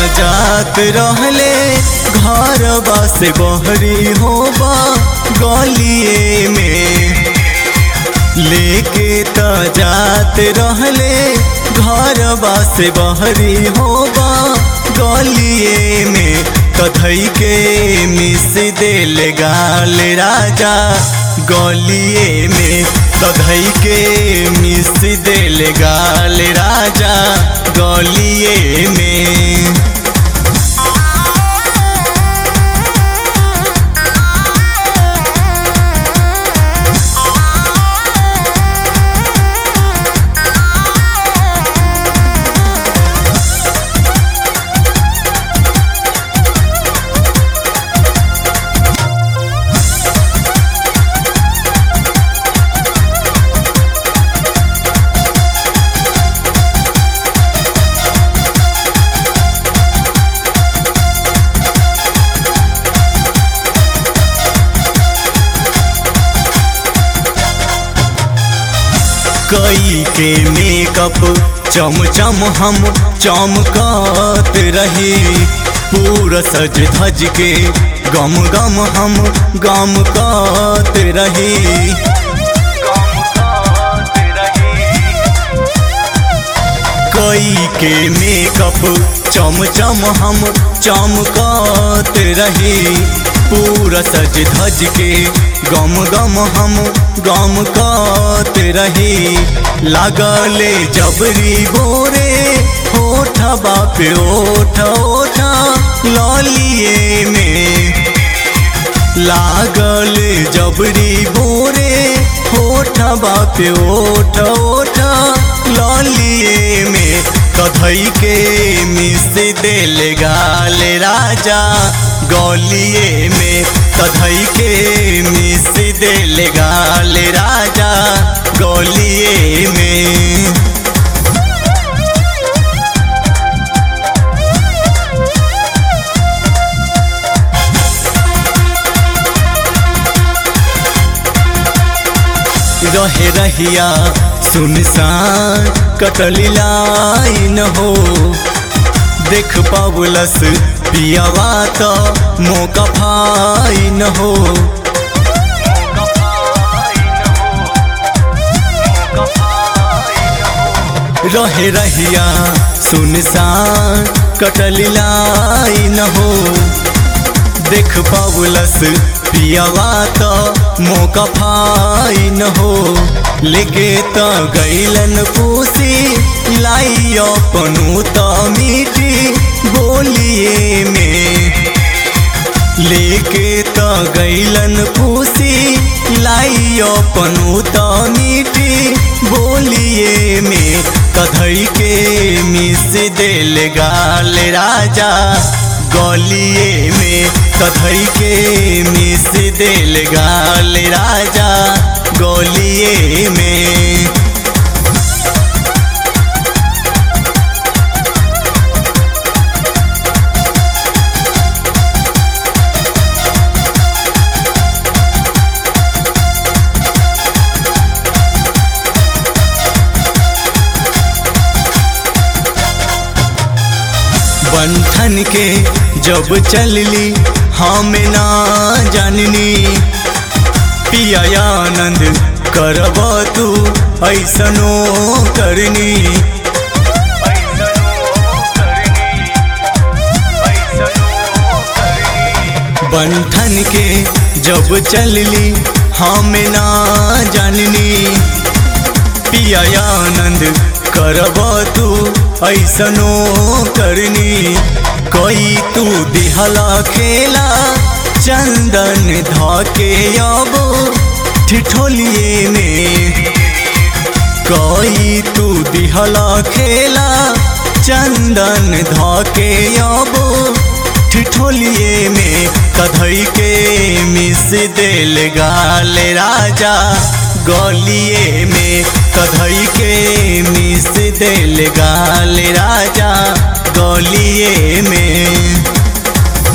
जात रहले घर से बहरी होबा गलिए में लेके त जात रहले घर से बहरी होबा गलिए में कथई के मिस दिल गाल राजा गलिए में कथई के मिस दिल गाल राजा गलिए में कई के मेकअप चम चम हम चमकत रही पूरा सज धज के गम गम हम गम कत रही कई के मेकअप चम चम हम चमकत रही पूरा सज धज के गम गम हम गम कत रही लागले जबरी बोरे होठ बाप ओठ ओठ ललिए में लागल जबरी बोरे होठ बाप ओठ ओठ ललिए में कथई के मिस दिल गाल राजा गलिए में कथई के मिस दिल गाल राजा गलिए में रहे रहिया सुनसान कटली लाइन हो देख पावलस पियावा तो मौका फाइन हो रहे रहिया सुनसान कटली लाइन हो देख पावलस पियावा तो मौका फाइन हो लेके त गैलन पूसी लाई अपनू त मीठी बोलिए में लेके त गैलन पूसी लाई अपनू त मीठी बोलिए में कधई के मिस दिल गाल राजा गलिए में कधई के मिस दिल गाल राजा गलिए में बंधन के जब चलली हम ना जाननी पिया आनंद करब तू ऐसनो करनी बंधन के जब चलली हम ना जाननी पिया आनंद करब तू ऐसनो करनी कोई तू दिहला खेला चंदन धके अब ठिठोलिए में कोई तू दिहला खेला चंदन धके अब ठिठोलिए में कधई के मिस दिल गाल राजा गलिए में कधई के मिस दिल गाल राजा गलिए में